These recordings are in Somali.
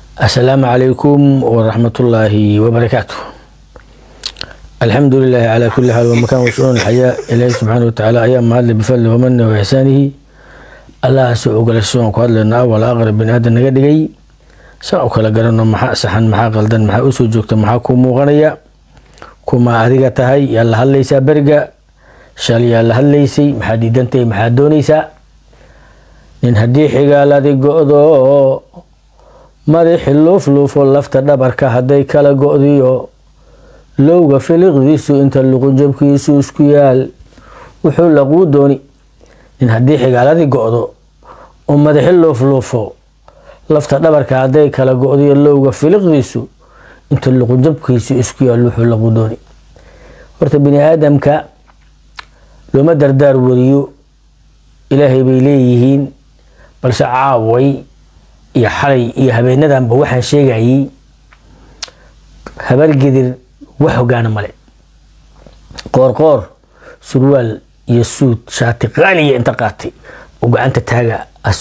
السلام عليكم ورحمة الله وبركاته الحمد لله على كل حال ومكان وشؤون الحياة إلهي سبحانه وتعالى أيام ما هذا بفضله ومنه وإحسانه الله سوء قال السوء قال لنا أول أغرب بن آدم نقدقي ساو kala garano maxaa saxan maxaa qaldan maxaa usoo joogta maxaa ku muuqanaya kuma adiga tahay yaa la hadlaysaa beriga shal yaa la hadlaysay maxaa diidantahay maxaa doonaysaa nin haddii xigaaladi go-do madaxi luufluufo lafta dhabarka hadday kala go-diyo lowga filiqdiisu inta luqunjabkiisu isku yaal wuxuu laquu dooni nin haddii xigaaladii go-do oo madaxi luufluufo lafta dhabarka hadday kala go-diyo lowga filiqdiisu inta luqunjabkiisu isku yaal wuxuu laquu dooni horta bini aadamka looma dardaar wariyo ilaahay bay leeyihiin balse caaway iyo xalay iyo habeenadanba waxaan sheegayay habargedir wax hogaana male qoorqoor surwaal iyo suud shaati qaaliya inta qaatay oo gacanta taaga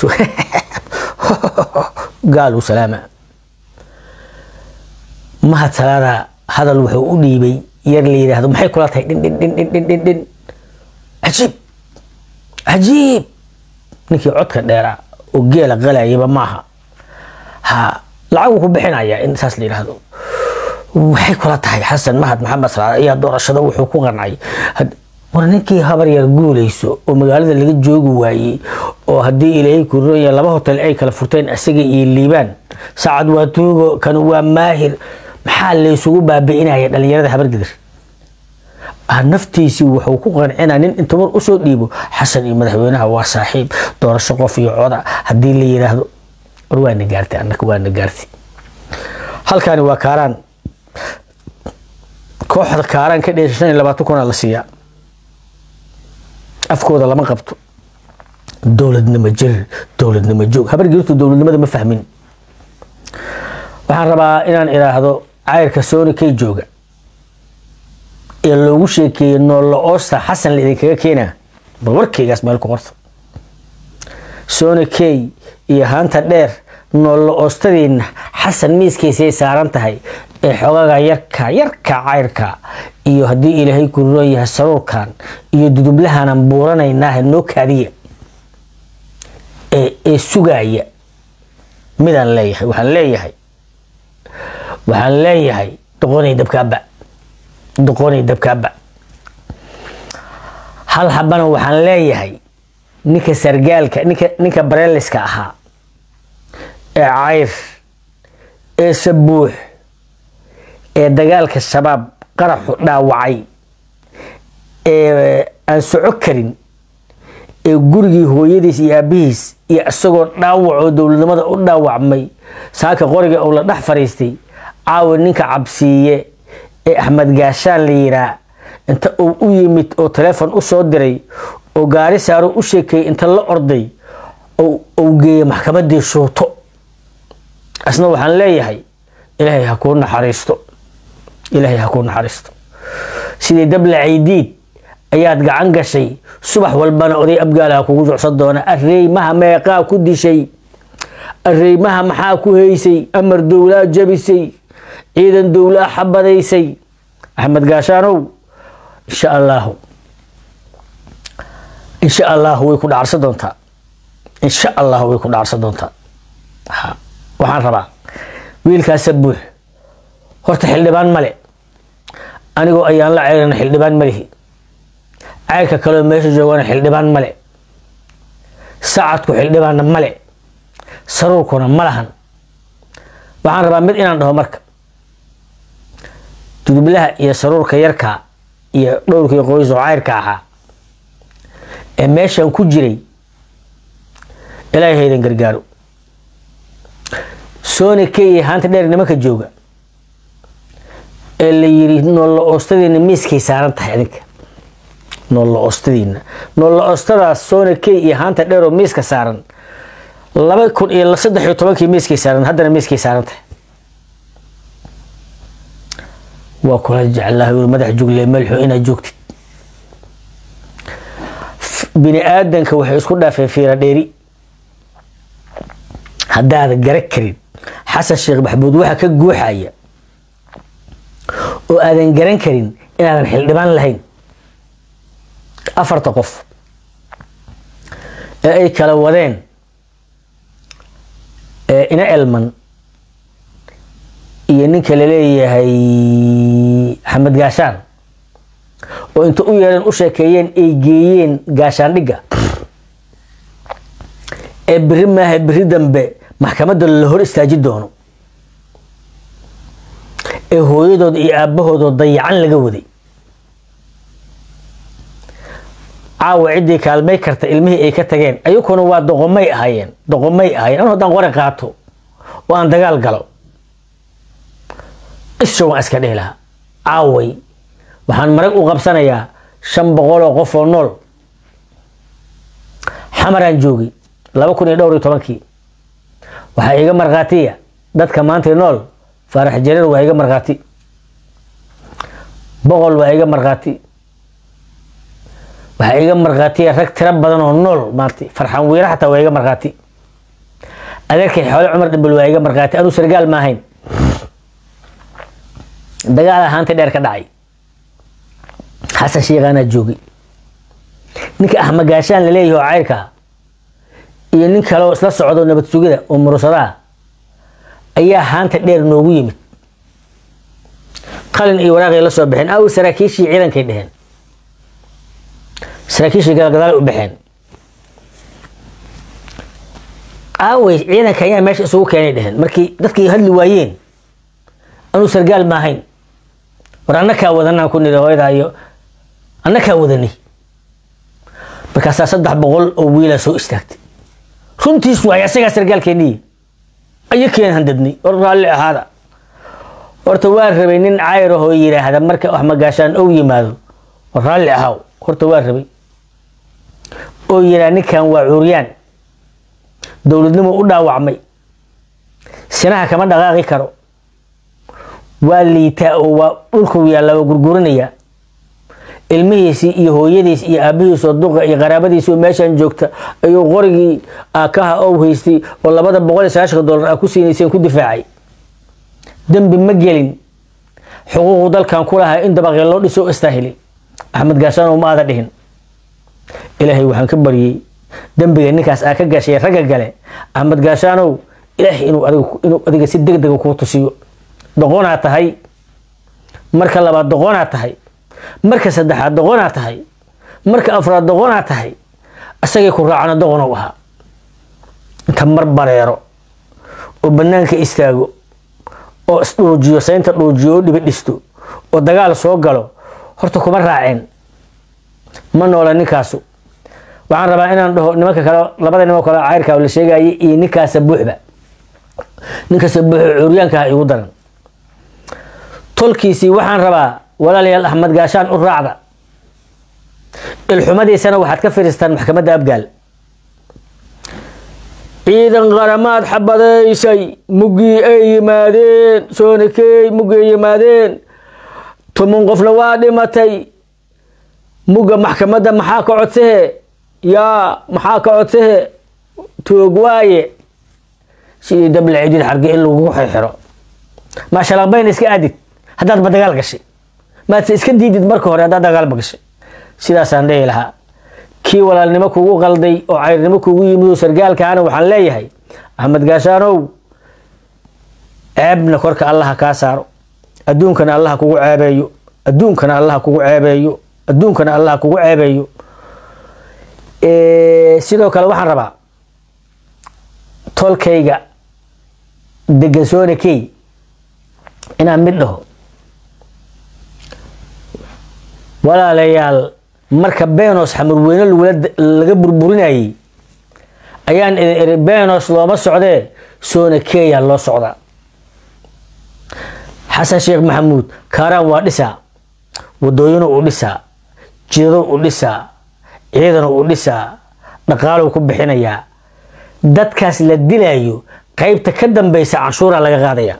gaalu salaama mahad salaada hadal wuxuu u dhiibay yar la yidhaahdo maxay kula tahay dhin dhin dhin dhin dhin dhin dhin cajiib cajiib ninkii codka dheeraa oo geela qalayaba maaha ha lacaguu ku bixinayaa in saas la yidhaahdo waxay kula tahay xasan mahad maxamed salaad ayaa doorashada wuxuu ku qancay war ninkii habar yar guulayso oo magaalada laga joogi waayey oo haddii ilaahay kurooya laba hotel ay kala furteen isaga iyo liibaan sacad waa tuugo kan waa maahir maxaa laysugu baabi'inaya dhalinyarada habargedir naftiisii wuxuu ku qancinaa nin inta mar usoo dhiibo xasan iyo madaxweynaha waa saaxiib doorasho qof iyo coda haddii la yidhaahdo war waana gaartay annaka waana gaartay halkaani waa kaaraan kooxda kaaraan ka dheesha shan iyo labaatan kuna la siiyaa afkooda lama qabto dowladnimo jir dowladnimo joog habargirtu dowladnimada ma fahmin waxaan rabaa inaan idhaahdo cayrka sooni kay jooga ee loogu sheekeeyey noolla oosta xasan la idinkaga keenaa bal warkeygaas meel ku qorta sooni key iyo haanta dheer noolla oostadiina xasan miiskaysay saaran tahay ee xogaga yarka yarka cayrka iyo haddii ilaahay ku roon yahay saruurkan iyo dudublahanan buuranaynaaha noo kaadiya ee sugaaya midaan leeyahay waxaan leeyahay waxaan leeyahay doqonay dabkaaba doqonay dabkaaba hal habana waxaan leeyahay ninka sargaalka ninka ninka bareeliska ahaa ee cayr ee sabuux ee dagaalka shabaab qaraxu dhaawacay ee aan soco karin ee gurigii hooyadiis iyo aabihiis iyo isagoo dhaawacoo dowladnimada u dhaawacmay saaka qoriga uu la dhex fariistay caawi ninka cabsiiye ee axmed gaashaan la yiraa inta uu u yimid oo taleefon u soo diray oo gaari saaro u sheekeeyey inta la orday uu geeyey maxkamadii shuuto asna waxaan leeyahay ilaahay ha kuu naxariisto ilaahay ha kuu naxariisto sidii dable caydiid ayaad gacan gashay subax walbana oday abgaalaha kugu jucsan doona areymaha meeqaa ku dishay areymaha maxaa ku haysay amar dowlaa jabisay ciidan dowlaa xabadaysay axmed gaashaanow insha allaahu insha allahu way ku dhacarsan doontaa insha allahu way ku dhacarsan doontaa waxaan rabaa wiilkaasa buux horta xildhibaan male anigoo ayaan la ceyrana xildhibaan malihi ceyrka kaleo meesha joogana xildhibaan male sacadku xildhibaanna male saruurkuna ma lahan waxaan rabaa mid inaan dhaho marka dudublaha iyo saruurka yarka iyo dhowrkii qoys oo ceyrka ahaa ee meeshan ku jiray ilaahay haydan gargaaro sooni key haanta dheer nimanka jooga ee la yiri noolla oostadiina miiskay saaran tahay adinka noolla oostadiina noolla oostadaas sooni key iyo haanta dheer oo miiska saaran laba kun iyo saddex iyo tobankii miiskay saaran haddana miiskay saaran tahay waa kula jeclahay madax jugle melxo inaad joogtid bini aadanka waxay isku dhaafeen fiira dheeri haddaada gara karin xasan sheekh maxamuud waxa ka guuxaya oo aadan garan karin inaadan xildhibaan lahayn afarta qof ee ay kala wadeen ina elman iyo ninka laleeyahay axmed gaashaan oo inta u yeereen u sheekeeyeen ay geeyeen gaashaandhigga ee beri maaha beri dambe maxkamadda la hor istaaji doono ee hooyadooda iyo aabbahoodoo dayacan laga waday caawa ciddii kaalmay karta ilmihii ay ka tageen ayukuna waa doqomay ahaayeen doqomay ahaayeen anu haddaan qori qaato oo aan dagaal galo isha waan iska dhihi lahaa caaway waxaan marag u qabsanayaa shan boqol oo qof oo nool xamaraan joogay laba kun iyo dhowr iyo tobankii waxaa iga markhaatiya dadka maanta nool faarax jareer waa iga markhaati boqol waa iga markhaati waxaa iga markhaatiya rag tiro badan oo nool maanta farxan wiire xataa waa iga markhaati adeerkay xoole cumar dhimbal waa iga markhaati anuu sargaal ma ahayn dagaal ahaanta dheer ka dhacay xasan sheekhaanaa joogay ninka axmed gaashaan laleeyahi oo cayrka iyo nin kaleoo isla socdo nabad sugida oo murusadaa ayaa haanta dheer noogu yimid qalin iyo waraaqay la soo baxeen aw saraakiishii ciidankay dheheen saraakiishii galgadaal u baxeen aawey ciidanka ayaa meesha isugu keenay dheheen markii dadkii hadli waayeen anuu sargaal ma ahayn war annakaa wadanaan ku niri hooyada iyo annakaa wadanay markaasaa saddex boqol oo wiilaa soo istaagtay runtiis waay asagaa sargaalkeennii ayo keen handadnay war raalli ahaada horta waa rabay nin cayr ahoo yidhaahda marka wax magaashaan ou yimaado war raalli ahaaw horta waa rabay oo yidhaha ninkan waa cuuryaan dowladnimo u dhaawacmay sinaha kama dhaqaaqi karo waa liitaa oo waa dhulkuu yaalla waa gurgurinayaa ilmihiisii iyo hooyadiis iyo aabihiisoo duqa iyo qaraabadiisii oo meeshaan joogta ayuu qorigii aakaha ou haystay oo labada boqol iyo sagaashanka dollar aa ku siinayseen ku difaacay dembi ma gelin xuquuqu dalkan ku lahaa in dabaqee loo dhiso o istaahili axmed gaashaanow ma aada dhihin ilaahay waxaan ka baryey dembiga ninkaas aa ka gashay ragga gale axmed gaashaanow ilaahay inuu inuu adiga si deg dega kuu tusiyo doqonaa tahay marka labaad doqonaa tahay marka saddexaad doqonaa tahay marka afraad doqonaa tahay isagay ku raacana doqonow ahaa inta mar bareero oo bannaanka istaago oo isdhuujiyo saynta dhuujiyo oo dhibi dhisto oo dagaal soo galo horta kuma raaceen ma noola ninkaasu waxaan rabaa inaan dhaho nimanka kale labada niman kale cayrka la sheegayay iyo ninkaasa buuxba ninkaasa buuxo curyaanka ah igu daran tolkiisii waxaan rabaa walaalayaal axmed gaashaan u raacda ilxumadiisana waxaad ka firistaan maxkamadda abgaal ciidan qaramaad xabadaysay muggii ay yimaadeen soonakey muggii ay yimaadeen tuman qofna waa dhimatay mugga maxkamadda maxaa ka codsahe yaa maxaa ka codsahe toog waaye sidii dabla cidid xarge in lagugu xirxiro maashalaqbayna iska aadid haddaad ba dagaal gashay maadse iska diidid marka hore haddaad dagaalba gashay sidaasaan dhihi lahaa kii walaalnimo kugu qalday oo cayrnimo kugu yimid oo sargaalkaana waxaan leeyahay axmed gaashaanow ceebna korka allaha kaa saaro adduunkana allaha kugu ceebeeyo adduunkana allaha kugu ceebeeyo adduunkana allaha kugu ceebeeyo sidoo kale waxaan rabaa tolkayga degansoone key inaan mid dhaho walaalayaal marka benos xamurweyne laga burburinayay ayaan idin iri benos looma socdee soona keya loo socdaa xasan sheekh maxamuud kaaraan waa dhisaa wadooyinu u dhisaa jidado u dhisaa ciidanu u dhisaa dhaqaaluu ku bixinayaa dadkaas la dilayo qaybta ka dambeysa canshuuraa laga qaadaya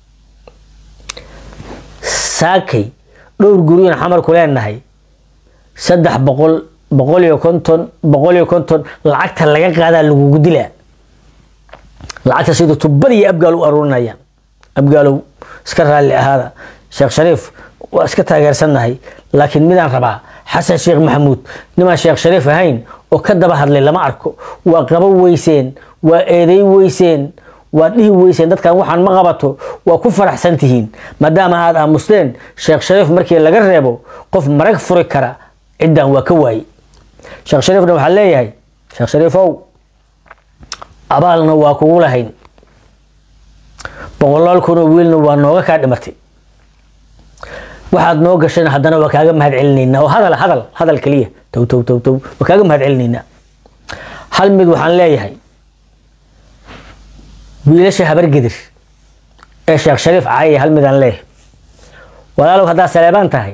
saakay dhowr guriyun xamarku leenahay saddex boqol boqol iyo konton boqol iyo konton lacagta laga qaadaa lagugu dilaa lacagta sida tubada iyo abgaal u aruurinayaan abgaalow iska raalli ahaada sheekh shariif waa iska taageersannahay laakiin midaan rabaa xasan sheekh maxamuud nimaan sheekh shariif ahayn oo ka daba hadlay lama arko waa qaban weyseen waa eeday weyseen waa dhihi weyseen dadkan waxaan ma qabato waa ku faraxsan tihiin maadaama aad aamusteen sheekh shariif markii laga reebo qof marag furi kara ciddan waa ka waaye sheekh shariifna waxaa leeyahay sheekh shariifow abaalna waa kugu lahayn boqolaal kunoo wiilna waa nooga kaa dhimatay waxaad noo gashayna haddana waa kaaga mahad celinaynaa oo hadal hadal hadal keliya tow tow tow tow waa kaaga mahad celinaynaa hal mid waxaan leeyahay wiilasha habargedir ee sheekh shariif caaya hal midaan leeyahay walaalow haddaad saleebaan tahay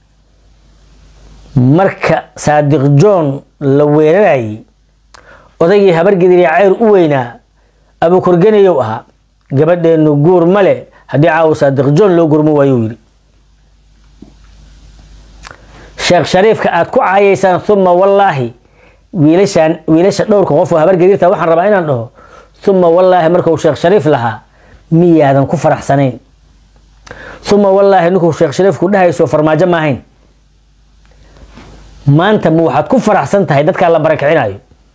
marka saadiq john la weerarayay odaygii habargedir ee ceyr u weynaa abukorgenayow ahaa gabadheenu guur male haddii caawa saadiq john loo gurmo waayuu yidhi sheekh shariifka aad ku caayaysaan uma wallaahi wiilashaan wiilasha dhowrka qof oo habargedirta waxaan rabaa inaan dhaho uma wallaahi markuu sheekh shariif lahaa miyaadan ku faraxsanayn uma wallaahi ninkuu sheekh shariifku dhahayso farmaajo ma ahayn maanta ma waxaad ku faraxsan tahay dadkaa la barakicinayo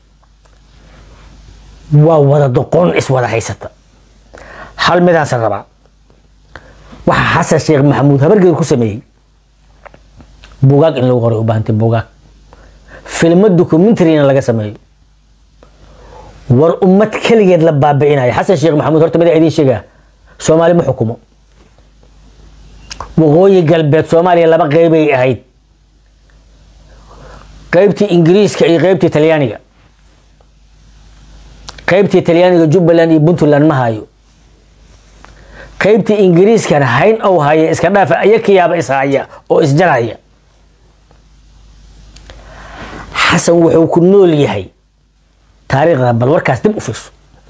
waa wada doqon iswada haysata hal midaasan rabaa waxaa xasan sheekh maxamuud habargedir ku sameeyey bugaag in lagu qoray u baahantay bugaag filmo documentarina laga sameeyo war ummad keligeed la baabi'inayo xasan sheekh maxamuud horta mida idiin sheegaa soomaali ma xukumo waqooyi galbeed soomaaliya laba qeybay ahayd qeybtii ingiriiska iyo qeybtii talyaaniga qeybtii talyaaniga jubbaland iyo puntland ma hayo qeybtii ingiriiskana hayn ou haya iska dhaafa ayakiyaaba ishaya oo isjaraya xasan wuxuu ku nool yahay taariikhda bal warkaas dib u fiirso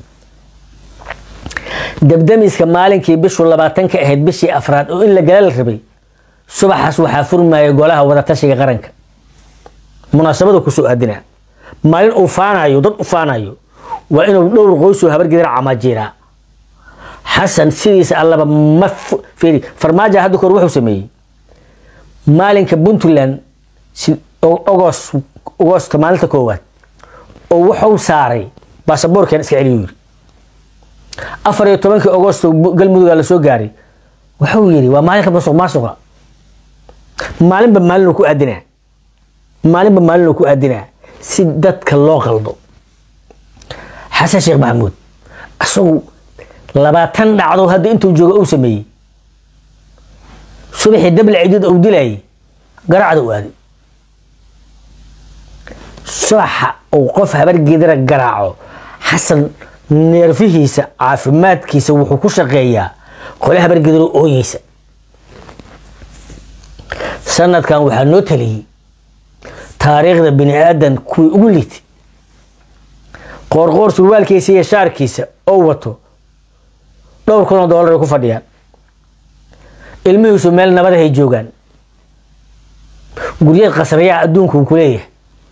dabdamiska maalinkii bishu labaatanka ahayd bishii afraad oo in la gala la rabay subaxaas waxaa furmaya golaha wadatashiga qaranka munaasabada kusoo aadinaa maalin uu faanayo dad u faanayo waa inuu dhowr qoysoo habargedira camaajiiraa xasan sidiisa allaba ma fiiri farmaajo hadda kor wuxuu sameeyey maalinka puntland ogos agosto maalinta koowaad oo wuxuu saaray baasaboorkan iska celiyu yiri afar iyo tobankii agosto galmuduga lasoo gaaray wuxuu yidhi waa maalinka masuq maasuqa maalinba maalin ku aadinaa maalinba maalin ku aadinaa si dadka loo qaldo xasan sheekh maxamuud isagu labaatan dhacdo hadda intuu jooga uu sameeyey subaxii dabla cidiid uu dilayay garacda u aaday subaxa uu qof habargedira garaaco xasan neerfihiisa caafimaadkiisa wuxuu ku shaqeeyaa qole habargediro ooyeysa sanadkan waxaa noo taliyey taariikhda bini aadan kuwii ugu liitay qoorqoor surwaalkiisa iyo shaarkiisa oo wato dhowr kun oo dollar ay ku fadhiyaan ilmihiisu meel nabadahay joogaan guryeed qasriyaa adduunka uu ku leeyahay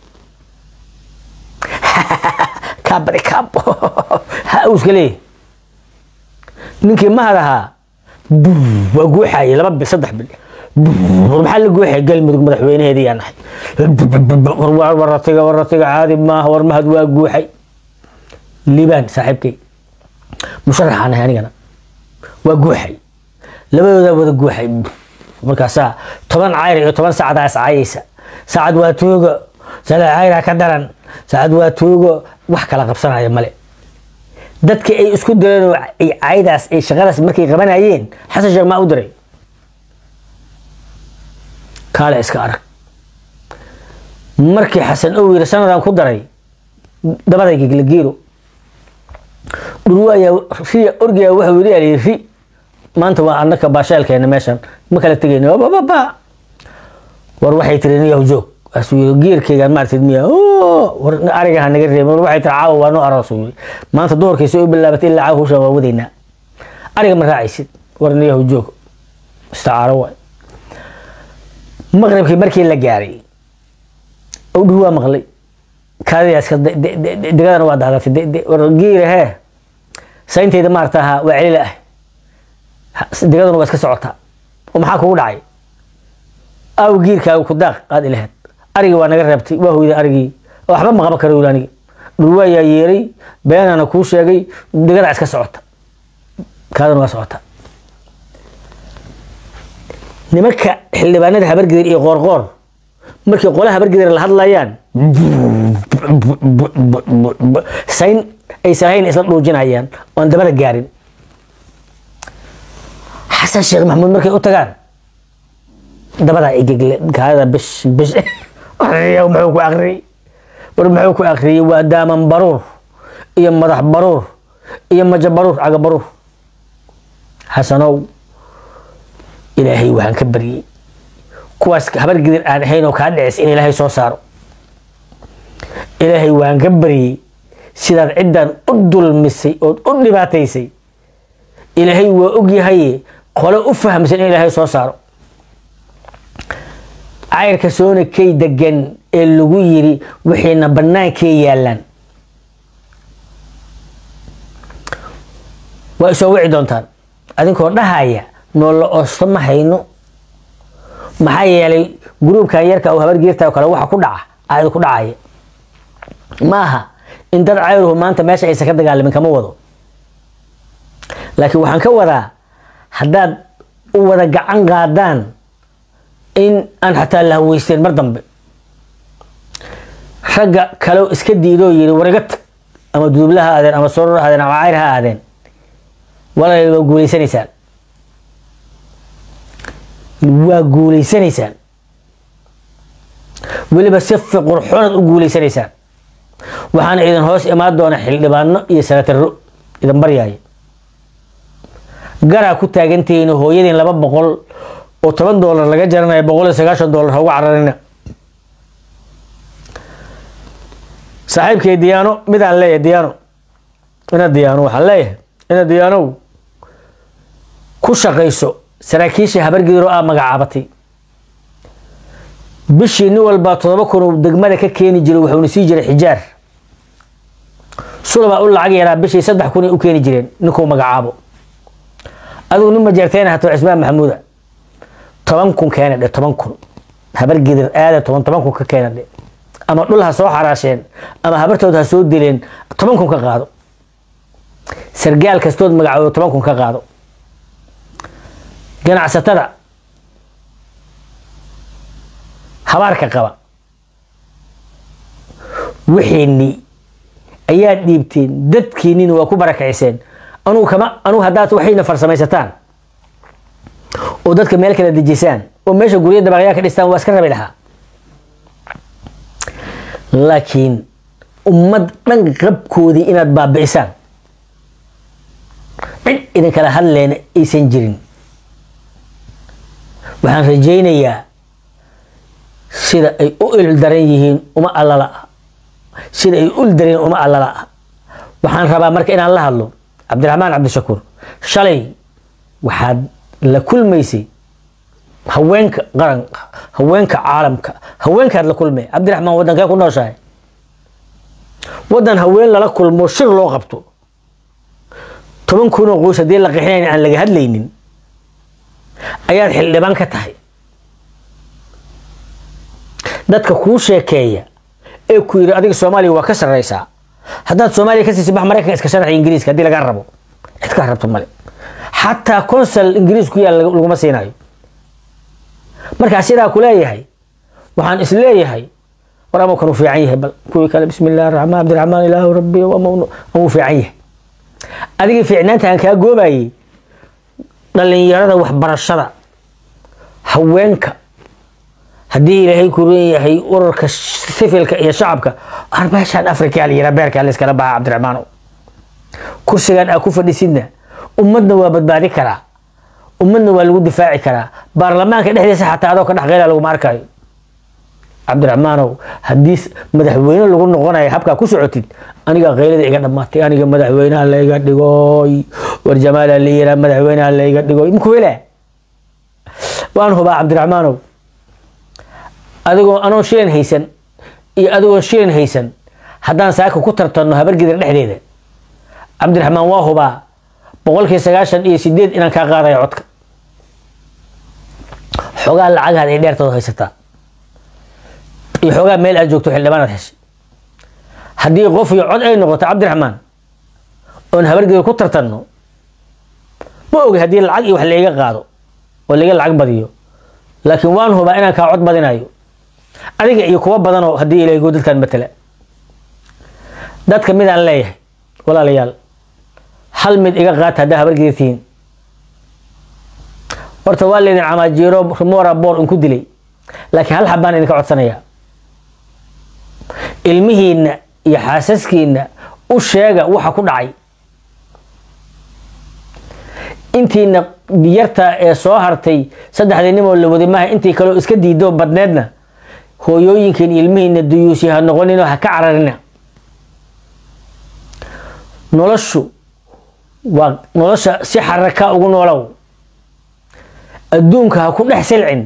kabari kab ha uu iska leeyahay ninkii mahad ahaa waa guuxayay laba bil saddex bil war maxaa la guuxay galmudug madaxweynaheedii yaa nahay waratiga waratiga caadi maaha war mahad waa guuxay liibaan saaxiibkay musharaxaan ahay anigana waa guuxay labadoodaa wada guuxay markaasaa toban cayr iyo toban saacadaa iscaayaysa saacad waa tuugo sada cayraa ka daran saacad waa tuugo wax kala qabsanaya male dadkii ay isku direen oo ay caydaas ay shaqadaas markay qabanayeen xasan sheekh maa u diray kaale iska arag markii xasan ow yiri sanadan ku daray dabadayga lageero dhurwo ayaa riya orgiya wuxuu yiri ali ri maanta waa annaka baashaalkeena meeshan ma kala tegayno bababa war waxay tiri niyow joog asuu yiri geerkeygaan maartid miya war arigaha naga reebin war waxay tiri caawa waa noo aroos yiri maanta doorkiisa u bilaabatay ilaa caawa hawshan waa wadaynaa ariga ma raacaysid war niyow joog istacaaro waay maqribkii markii la gaaray oo dhur waa maqlay kaadidaas degadana waa daadatay war geera hee saynteyda maarata ahaa waa celila ah digaduna waa iska socotaa oo maxaa kugu dhacay aaw giirkaaga ku daaq qaad ilaheed arigii waa naga reebtay waa hoyday arigii waxba ma qaban kara wili anigi dhul waayaa yeeray beenaana kuu sheegay digadaa iska socota kaaduna waa socota nimanka xildhibaanada habargidir iyo qoorqoor markii qole habargidir la hadlayaan sayn aysan hayn isla dhuujinayaan oon dabada gaarin xasan sheekh maxamuud markay u tagaan dabadaa igegle kaadada bish bish muxuu ku akriyey war muxuu ku akriyey waa daaman baruur iyo madax baruur iyo maja baruur caga baruur xasanow ilaahay waxaan ka baryey kuwaas habargidir aan ahayn oo kaa dhicis in ilaahay soo saaro ilaahay waan ka baryey sidaad ciddan u dulmisay ood u dhibaataysay ilaahay waa ogyahaye qole u fahamsan in ilaahay soo saaro cayrka soona kay degan ee lagu yiri wixiina bannaankee yaalaan waa isoo wici doontaan adinkoo dhahaya noolla oosto ma hayno maxaa yeelay gruubkan yarka oo habargeerta oo kale waxa ku dhaca aa idinku dhacaya ma aha in dad cayruhu maanta meesha aysan ka dagaalamin kama wado laakiin waxaan ka wadaa haddaad u wada gacan qaadaan in aan xataa la haweysteyn mar dambe ragga kaleo iska diidoo yiri wariga tag ama duubla ha aadeen ama soror ha aadeen ama cayr ha aadeen walaal waa guuleysanaysaan waa guuleysanaysaan weliba si qurxoonad u guuleysanaysaan waxaana idin hoos imaan doona xildhibaano iyo sanataro idin baryaaya garaa ku taagantihiin hooyadiin laba boqol oo toban doolar laga jaranayo boqol iyo sagaashan doolar ha uga cararina saaxiibkay diyaano midaan leeyahay diyaano ina diyaano waxaan leeyahay ina diyaanow ku shaqayso saraakiisha habargidiro aa magacaabatay bishii nin walbaa todoba kun uu degmada ka keeni jiray wuxuuna sii jiray xijaar sulabaa u lacag yaraa bishii saddex kun ay u keeni jireen ninkuu magacaabo adigu nin majeerteyna hato cismaan maxamuuda toban kun keena dhe toban kun habargidir aada toban toban kun ka keena dhe ama dhul ha soo xaraasheen ama habartood ha soo dileen toban kun ka qaado sargaal kastood magacoodo toban kun ka qaado ganacsatada habaarka qaba wixiini ayaad dhiibteen dadkiinina waa ku barakaciseen anugu kama anugu haddaad waxayna farsamaysataan oo dadka meel kala dejisaan oo meesha gurya dabaqyaa ka dhistaan waa iska rabi lahaa laakiin ummad dhan qabkoodii inaad baabi'isaan cid idinkala hadleena aysan jirin waxaan rajaynayaa sida ay u ildaran yihiin uma allala ah sida ay u ildareen uma allala ah waxaan rabaa marka inaan la hadlo cabdiraxmaan cabdishakuur shalay waxaad la kulmaysay haweenka qaranka haweenka caalamka haweenkaad la kulmay cabdiraxmaan waddankee ku nooshahay waddan haween lala kulmo shir loo qabto toban kunoo qoys haddii la qixinayn aan laga hadlaynin ayaad xildhibaan ka tahay dadka kuu sheekeeya ee ku yidhi adiga soomaaliya waa ka sarreysaa haddaad soomaaliya ka siisi bax maraykanka iska sharaxi ingiriiska haddii lagaa rabo cid kaa rabto male xataa consal ingiriis ku yaal laguma siinayo markaa sidaa ku leeyahay waxaan is leeyahay war ama kan uu fiican yahay bal kuwii kale bismi illahi raxmaan cabdiraxmaan ilaahu rabbi amuu fiican yahay adigii fiicnaanta aan kaa goobayay dhalinyarada waxbarashada haweenka haddii ilaahay ku ron yahay urarka sifilka iyo shacabka ar meeshaan afrikaa la yiraa beerkaa la iskala baxa cabdiraxmaanow kursigan aa ku fadhisidna ummadna waa badbaadi karaa ummadna waa lagu difaaci karaa baarlamaanka dhexdiisa xataa adoo ka dhex qeyla laguma arkayo cabdiraxmaanow haddii madaxweyne lagu noqonayo habkaa ku socotid aniga qaylada iga dhammaatay aniga madaxweynaha layga dhigoy war jamaala la yiraa madaxweynaha layga dhigoy mkuwela waan hubaa cabdiraxmaanow adigoo anoon shilin haysan iyo adigoon shilin haysan haddaan saaka ku tartanno habargidir dhexdeeda cabdiraxmaan waa hubaa boqolkii sagaashan iyo sideed inaan kaa qaadayo codka xoogaa lacagaad ay dheertooda haysataa iyo xoogaa meel aad joogto xildhibaanaad heshay haddii qof iyo cod ay noqoto cabdiraxmaan oon habargeeda ku tartanno ma ogi haddii lacag iyo wax layga qaado oo layga lacag badiyo laakiin waan hubaa inaan kaa cod badinayo adiga iyo kuwa badanoo haddii ilago dadkan matala dadka midaan leeyahay walaalayaal hal mid iga qaata haddaa habargeeda tihiin horta waa laydin camaajiiro rumora boor inku dilay laakiin hal xabaan idinka codsanayaa ilmihiinna iyo xaasaskiinna u sheega waxa ku dhacay intiina biyarta ee soo hartay saddexdii nimoo la waday maaha intii kaleo iska diidoo badneedna hooyooyinkiin ilmihiina duyuusi ha noqoninoo ha ka cararina noloshu waa nolosha si xaraka ugu noolow adduunka ha ku dhex silcin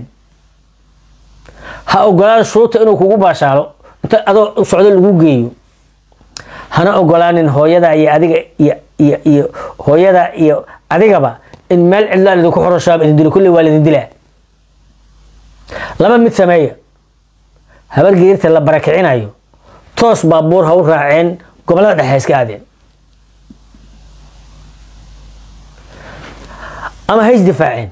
ha ogolaada shuuta inuu kugu baashaalo inta adoo u socdo lagu geeyo hana ogolaanin hooyada iyo adiga iyo iyo iyo hooyada iyo adigaba in meel cidlaa idinku xoroshaaba idin dilo kulli waa laidin dilaa laba mid sameeya habargeerta la barakicinayo toos baabuur ha u raaceen gobollada dhexe iska aadeen ama ha isdifaaceen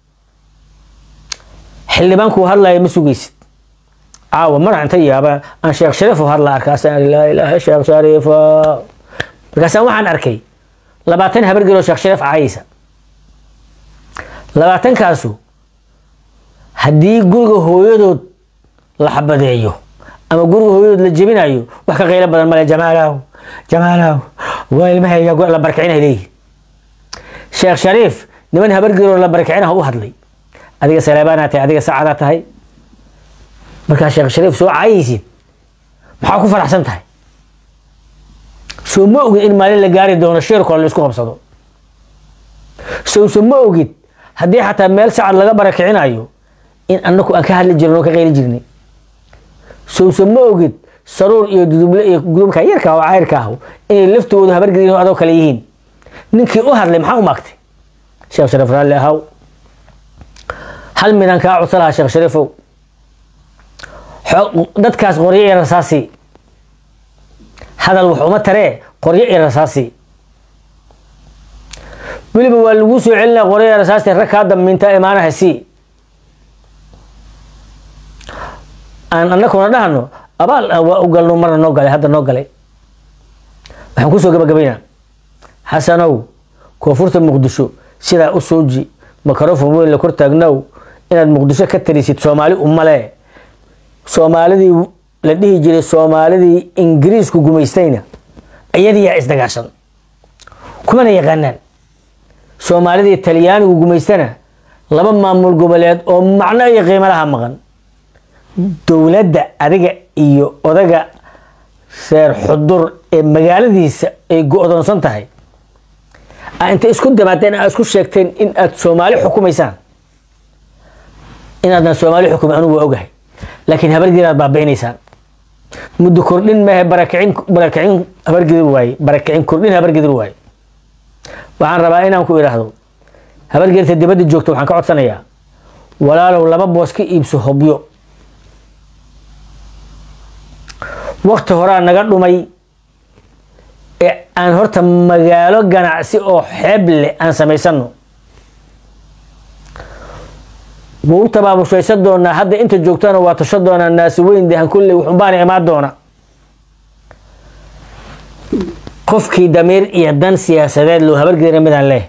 xildhibaanku hadlaya ma sugaysid caawa madax inta yaaba aan sheekh shariifo hadla arkaasaan laa ilaaha sheekh shariifo markaasaan waxaan arkay labaatan habargeloo sheekh shariif caayisa labaatankaasu haddii guriga hooyadood la xabadeeyo ama guriga hooyadood la jebinayo wax ka qaylo badan male jamaalow jamaalow waa ilmahayga la barkicina leeyihi sheekh shariif niman habargeloo la barkicinaha u hadlay adiga saleebaanaa tahay adiga sacadaa tahay markaa sheekh shariif soo caayaysid maxaa ku faraxsan tahay soo ma ogid in maalin la gaari doono shirkoo la isku qabsado sowse ma ogid haddii xataa meel sacad laga barakicinayo in anaku aan ka hadli jirin oo ka qayli jirnay sowse ma ogid saruur iyo duduble iyo gudubka yarka oo cayrka ah inay laftoodu habargelin adoo kale yihiin ninkii u hadlay maxaa u maagtay sheekh shariif raalli ahaw hal midaan kaa codsa lahaa sheekh shariifow dadkaas qoryo iyo rasaasi hadal wax uma taree qoryo iyo rasaasi weliba waa lagu soo celinaa qoryo iyo rasaasti rag kaa dambiinta imaanaha si aan anakuna dhahno abaal ah waa u galno marna noo galay hadda noo galay waxaan kusoo gabagabaynaa xasanow koonfurta muqdisho sidaa u sooji makarofon weyn la kor taagnow inaad muqdisho ka tarisid soomaali umale soomaalidii la dhihi jiray soomaalidii ingiriisku gumaystayna iyadiyaa isdagaashan kumana yaqaanaan soomaalidii talyaanigu gumaystana laba maamul goboleed oo macno iyo qiimo laha maqan dowladda adiga iyo odaga reer xudur ee magaaladiisa ay go-doonsan tahay inta isku dabaadeen aad isku sheegteen in aad soomaali xukumaysaan inaadna soomaali xukumay anugu waa ogahay laakiin habargeed aad baabi'inaysaan muddo kordhin maahe barakicin barakicin habargedir waaye barakicin kordhin habargedir waaye waxaan rabaa inaan ku idhaahdo habargeerta dibadda joogta waxaan ka codsanayaa walaalow laba boos ka iibso hobyo wakti horaa naga dhumay ee aan horta magaalo ganacsi oo xeeb leh aan samaysano wuu tabaabushaysan doonaa hadda inta joogtana waa tasho doonaa naasi weyn dehan kulley wuxunbaana imaan doona qofkii damiir iyo dan siyaasadeed loo habargeera midaan leh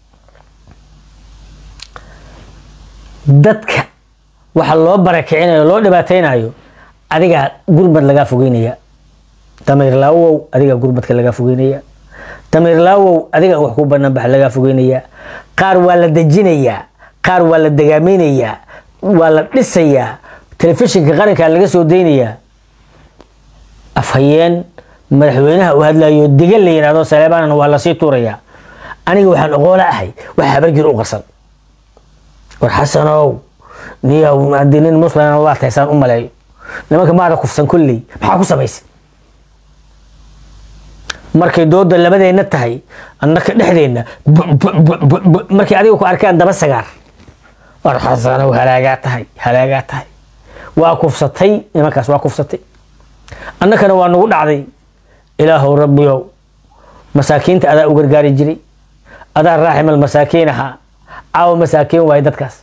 dadka waxa loo barakicinayo loo dhibaateynayo adigaa gurmad lagaa fogeynaya damiir laawow adigaa gurmadka lagaa fogeynaya damiir laawow adiga wax ku banaanbax lagaa fogeynaya qaar waa la dejinayaa qaar waa la dagaamaynayaa waa la dhisayaa telefishinka qarankaa laga soo daynayaa afhayeen madaxweynaha uu hadlayo dega la yidhahdo saleebaanana waa lasii tuurayaa aniga waxaan oqoola ahay wax habargir u qarsan war xasanow niyow haddii nin muslima waa taysaan u maleeyo nimanka maada kufsan kulley maxaa ku samaysay markay dooda labadeenna tahay annaka dhexdeenna markay adiga ku arkaan daba sagaar war xasanow halaagaa tahay halaagaa tahay waa kufsatay nimankaas waa kufsatay annakana waa nagu dhacday ilaahow rabbiyow masaakiinta adaa u gargaari jiray adaa raaximal masaakiin ahaa caawa masaakiin waaye dadkaas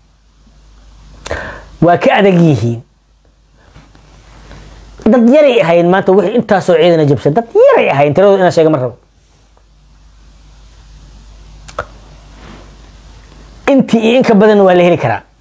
waa ka adag yihiin dad yaray ahayn maanta wixii intaasoo ciidana jabsan dad yaray ahayn tiradooda inaa sheega ma rabo intii iyo in ka badanna waa la heli karaa